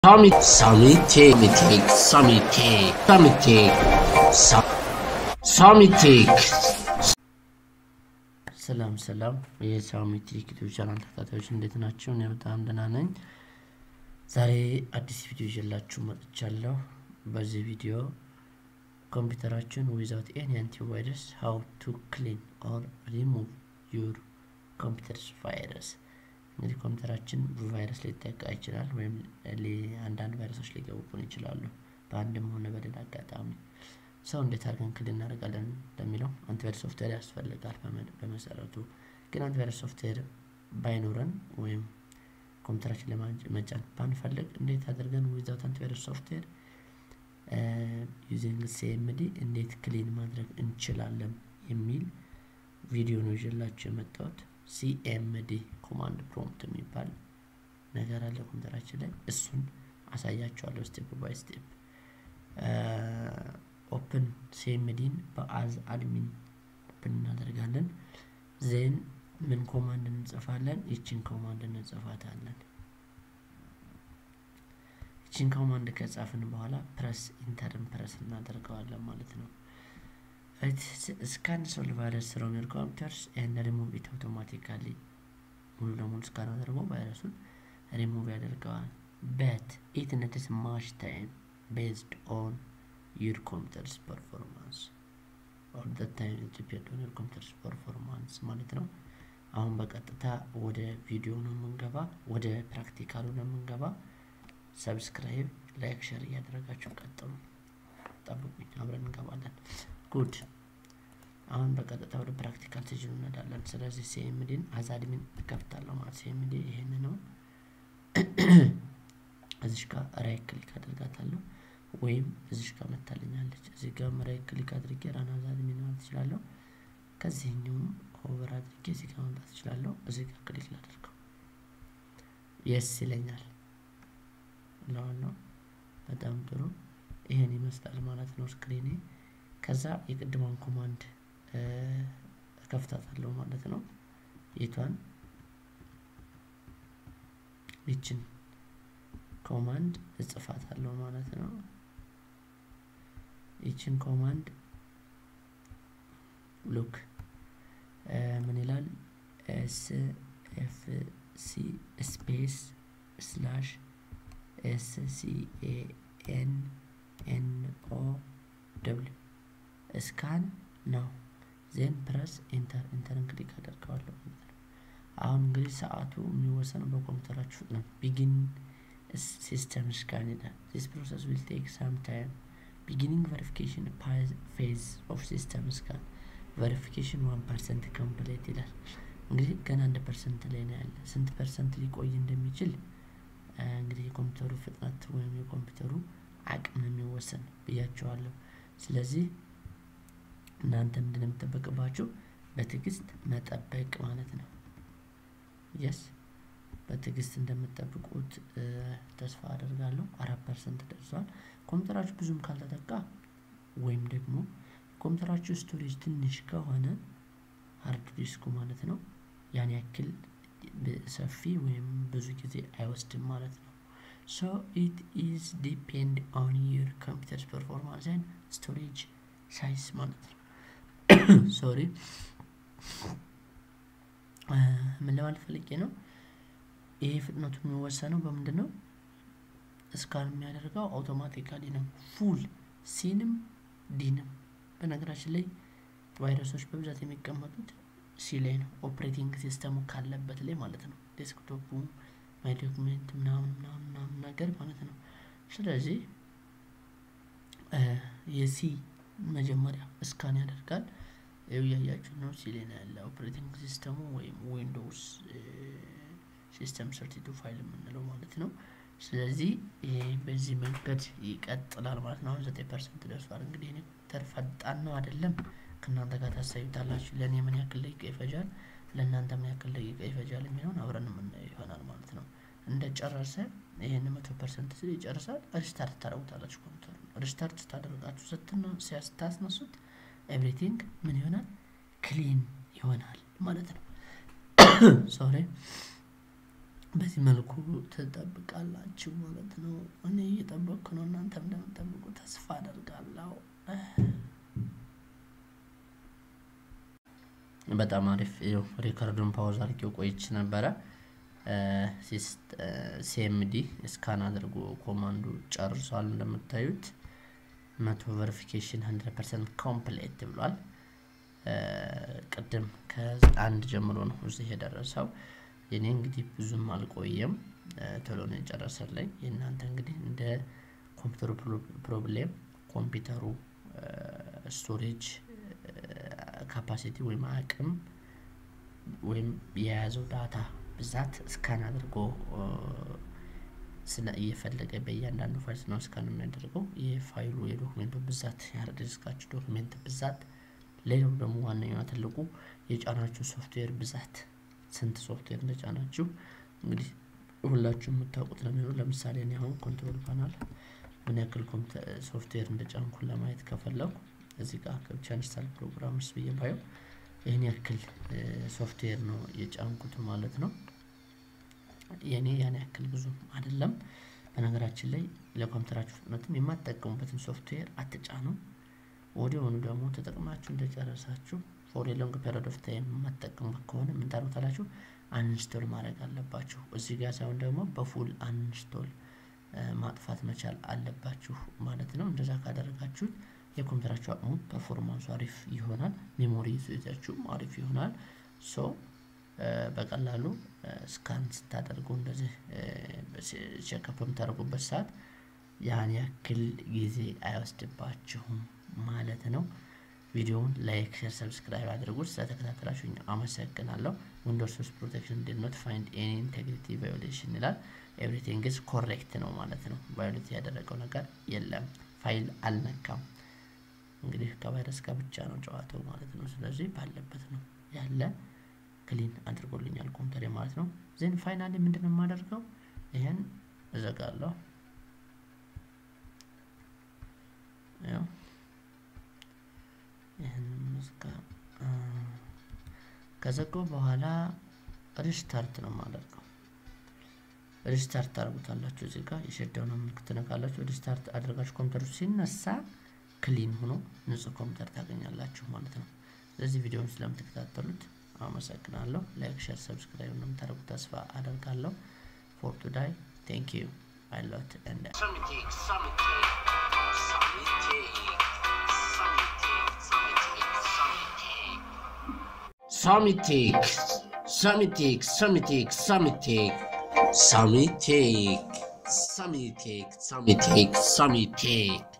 Summit, Summit, Summit, Summit, Summit, Summit. ሰላም ሰላም የሳሚት ዩቲዩብ ቻናል ተከታታዮች እንዴት ናቸው? እኔ በጣም ደህና ነኝ። ዛሬ አዲስ ቪዲዮ ይዤላችሁ መጥቻለሁ። በዚህ ቪዲዮ ኮምፒውተራችን ዊዛውት ኤኒ አንቲቫይረስ ሃው ቱ ክሊን ኦር ሪሙቭ ዩር ኮምፒውተርስ ቫይረስ። እንግዲህ ኮምፒውተራችን ቫይረስ ሊጠቃ ይችላል፣ ወይም አንዳንድ ቫይረሶች ሊገቡብን ይችላሉ በአንድም ሆነ በሌላ አጋጣሚ ሰው እንዴት አድርገን ክሊን እናደርጋለን ለሚለው አንቲቫይረስ ሶፍትዌር ያስፈልጋል። በመሰረቱ ግን አንቲቫይረስ ሶፍትዌር ባይኖረን ወይም ኮምፒውተራችን ለመጫን ባንፈልግ እንዴት አድርገን ዊዛውት አንቲቫይረስ ሶፍትዌር ዩዚንግ ሲኤምዲ እንዴት ክሊን ማድረግ እንችላለን የሚል ቪዲዮ ነው ይዤላችሁ የመጣሁት። ሲኤምዲ ኮማንድ ፕሮምፕት የሚባል ነገር አለ ኮምፒውተራችን ላይ እሱን አሳያችኋለሁ ስቴፕ ባይ ስቴፕ። ኦፕን ሲኤምዲን በአዝ አድሚን ኦፕን እናደርጋለን። ዜን ምን ኮማንድ እንጽፋለን? ይችን ኮማንድ እንጽፋታለን። ይችን ኮማንድ ከጻፍን በኋላ ፕረስ ኢንተርን ፕረስ እናደርገዋለን ማለት ነው። ስካን ሶል ቫይረስ ፍሮም ዮር ኮምፒውተርስ ኤንድ ሪሙቭ ኢት አውቶማቲካሊ ሙሉ ለሙሉ ስካን አድርጎ ቫይረሱን ሪሙቭ ያደርገዋል። በት ኢት ነትስ ማች ታይም ቤዝድ ኦን your computer's performance all the time it depend on your computer's performance ማለት ነው። አሁን በቀጥታ ወደ ቪዲዮ ነው የምንገባ፣ ወደ ፕራክቲካሉ ነው የምንገባ። ሰብስክራይብ፣ ላይክ፣ ሸር እያደረጋችሁ ቀጥሉ። ጠብቁኝ፣ አብረን እንገባለን። ጉድ አሁን በቀጥታ ወደ ፕራክቲካል ትጅሉ እንሄዳለን። ስለዚህ ሲኤምዲን አዛድሚን እከፍታለሁ ማለት ሲኤምዲ ይሄን ነው። እዚሽ ጋር ራይት ክሊክ አድርጋታለሁ ወይም እዚሽ ጋር መታልኛለች። እዚህ ጋር መራይ ክሊክ አድርጌ ራና አዛድሚን ማለት እችላለሁ። ከዚህኛውም ኦቨር አድርጌ እዚህ ጋር መምጣት እችላለሁ። እዚህ ጋር ክሊክ ላደርገው የስ ይለኛል ለዋለው በጣም ጥሩ ይሄን ይመስላል ማለት ነው ስክሪኔ። ከዛ የቅድሟን ኮማንድ እከፍታታለሁ ማለት ነው። የቷን ይችን ኮማንድ እጽፋታለሁ ማለት ነው። ይችን ኮማንድ ሉክ ምን ይላል? ኤስ ኤፍ ሲ ስፔስ ስላሽ ኤስ ሲ ኤ ኤን ኤን ኦ ደብሊው ስካን ነው። ዜን ፕረስ ኢንተር ኢንተርን ክሊክ አደርገዋለሁ። አሁን እንግዲህ ሰዓቱ የሚወሰነው በኮምፒውተራችሁ ፍጥነት ቢጊን system scan ይላል። This process will take some time. Beginning verification phase of system scan. verification 1% complete ይላል። እንግዲህ ገና አንድ ፐርሰንት ላይ ነው ያለ። ስንት ፐርሰንት ሊቆይ እንደሚችል እንግዲህ የኮምፒውተሩ ፍጥነት ወይም የኮምፒውተሩ አቅም የሚወሰን ብያቸዋለሁ። ስለዚህ እናንተ ምንድን ነው የሚጠበቅባችሁ? በትዕግስት መጠበቅ ማለት ነው። የስ በትዕግስት እንደምጠብቁት ተስፋ አደርጋለሁ። አራት ፐርሰንት ደርሷል። ኮምፒውተራችሁ ብዙም ካልተጠቃ ወይም ደግሞ ኮምፒውተራችሁ ስቶሬጅ ትንሽ ከሆነ ሀርድ ዲስኩ ማለት ነው ያን ያክል ሰፊ ወይም ብዙ ጊዜ አይወስድም ማለት ነው። ሶ ኢት ኢዝ ዲፔንድ ኦን ዩር ኮምፒውተርስ ፐርፎርማንስ ኤንድ ስቶሬጅ ሳይዝ ማለት ነው። ሶሪ ምን ለማለት ፈልጌ ነው? ይሄ ፍጥነቱ የሚወሰነው በምንድን ነው? እስካን የሚያደርገው አውቶማቲካሊ ነው። ፉል ሲንም ዲንም። በነገራችን ላይ ቫይረሶች በብዛት የሚቀመጡት ሲ ላይ ነው፣ ኦፕሬቲንግ ሲስተሙ ካለበት ላይ ማለት ነው። ዴስክቶፑ ማይ ዶክሜንት ምናምን ምናምን ምናምን ነገር ማለት ነው። ስለዚህ የሲ መጀመሪያ እስካን ያደርጋል። እያያችሁ ነው፣ ሲ ላይ ነው ያለ ኦፕሬቲንግ ሲስተሙ ወይም ዊንዶውስ ሲስተም ሰርቲቱ ፋይል የምንለው ማለት ነው። ስለዚህ ይሄ በዚህ መንገድ ይቀጥላል ማለት ነው። አሁን ዘጠኝ ፐርሰንት ደርሷል። እንግዲህ እኔ ኮምፒውተር ፈጣን ነው አይደለም ከእናንተ ጋር ታሳዩታላችሁ። ለእኔ ምን ያክል ደቂቃ ይፈጃል፣ ለእናንተ ምን ያክል ደቂቃ ይፈጃል የሚለውን አብረን የምናየው ይሆናል ማለት ነው። እንደ ጨረሰ ይህን መቶ ፐርሰንት ስል ይጨርሳል። ሪስታርት ታደርጉታላችሁ ኮምፒውተር ሪስታርት ስታደርጋችሁ ስታስነሱት ኤቭሪቲንግ ምን ይሆናል? ክሊን ይሆናል ማለት ነው። ሶሪ በዚህ መልኩ ትጠብቃላችሁ ማለት ነው። እኔ እየጠበቅኩ ነው፣ እናንተም እንደምጠብቁ ተስፋ አደርጋለሁ። በጣም አሪፍ ይኸው ሪከርዱን ፓውዝ አድርጌው ቆይች ነበረ። ሲኤምዲ ስካን አድርጎ ኮማንዱ ጨርሷል። እንደምታዩት መቶ ቨሪፊኬሽን ሀንድረድ ፐርሰንት ኮምፕሌት ብሏል። ቅድም ከአንድ ጀምሮ ነው እዚህ የደረሰው። የኔ እንግዲህ ብዙም አልቆየም፣ ቶሎ ነው የጨረሰልኝ። የእናንተ እንግዲህ እንደ ኮምፒውተሩ ፕሮብሌም ኮምፒውተሩ ስቶሬጅ ካፓሲቲ ወይም አቅም ወይም የያዘው ዳታ ብዛት ስካን አድርጎ ስለ እየፈለገ በእያንዳንዱ ፋይል ነው ስካን የሚያደርገው የፋይሉ የዶክሜንቱ ብዛት የሃርድ ዲስካችሁ ዶክሜንት ብዛት፣ ሌላው ደግሞ ዋነኛው ትልቁ የጫናችሁ ሶፍትዌር ብዛት ስንት ሶፍትዌር እንደጫናችሁ እንግዲህ ሁላችሁ የምታውቁት ነው የሚሆነው። ለምሳሌ እኔ አሁን ኮንትሮል ፓናል ምን ያክል ሶፍትዌር እንደጫንኩን ለማየት ከፈለኩ እዚህ ጋር ገብቻ ኢንስታል ፕሮግራምስ ብዬ ባየው ይህን ያክል ሶፍትዌር ነው የጫንኩት ማለት ነው። የኔ ያን ያክል ብዙ አይደለም። በነገራችን ላይ ለኮምፒውተራችሁ ፍጥነትም የማትጠቀሙበትን ሶፍትዌር አትጫኑ። ወዲያውኑ ደግሞ ተጠቅማችሁ እንደጨረሳችሁ ፎር ሎንግ ፔሪድ ኦፍ ታይም የማትጠቀሙበት ከሆነ ምን ታደርጉታላችሁ? አንስቶል ማድረግ አለባችሁ። እዚህ ጋር ሳይሆን ደግሞ በፉል አንስቶል ማጥፋት መቻል አለባችሁ ማለት ነው። እንደዛ ካደረጋችሁት የኮምፒውተራችሁ አቅሙ ፐርፎርማንሱ አሪፍ ይሆናል። ሜሞሪ ይዛችሁም አሪፍ ይሆናል። ሶ በቀላሉ ስካን ስታደርጉ እንደዚህ ቼክአፕ በምታደርጉበት ሰዓት ያን ያክል ጊዜ አይወስድባችሁም ማለት ነው። ቪዲዮውን ላይክ፣ ሼር፣ ሰብስክራይብ አድርጉት። ስለተከታተላችሁ አመሰግናለሁ። ዊንዶውስ ሶስት ፕሮቴክሽን ዲድ ኖት ፋይንድ ኤኒ ኢንቴግሪቲ ቫዮሌሽን ይላል። ኤቭሪቲንግ ኢዝ ኮሬክት ነው ማለት ነው። ቫዮሌት ያደረገው ነገር የለም። ፋይል አልነካም። እንግዲህ ከቫይረስ ጋር ብቻ ነው ጨዋታው ማለት ነው። ስለዚህ ባለበት ነው ያለ ክሊን አድርጎልኛል ኮምፒውተር ማለት ነው። ዜን ፋይናሊ ምንድን ነው የማደርገው? ይሄን እዘጋለሁ። ያው ይህን መዝጋ ከዘጋው በኋላ ሪስታርት ነው የማደርገው። ሪስታርት ታደርጉታላችሁ። እዚህ ጋር የሸዳውን ምልክት ትነካላችሁ። ሪስታርት አድርጋችሁ ኮምፒውተሩ ሲነሳ ክሊን ሆኖ ንጹህ ኮምፒውተር ታገኛላችሁ ማለት ነው። ስለዚህ ቪዲዮውን ስለምትከታተሉት አመሰግናለሁ። ላይክ፣ ሼር፣ ሰብስክራይብ እንደምታደርጉ ተስፋ አደርጋለሁ። ፎር ቱዳይ ቴንክ ዩ አይ ሎት ኤንድ Samitik, Samitik, Samitik, Samitik, Samitik, Samitik, Samitik, Samitik, Samitik, Samitik, Samitik, Samitik.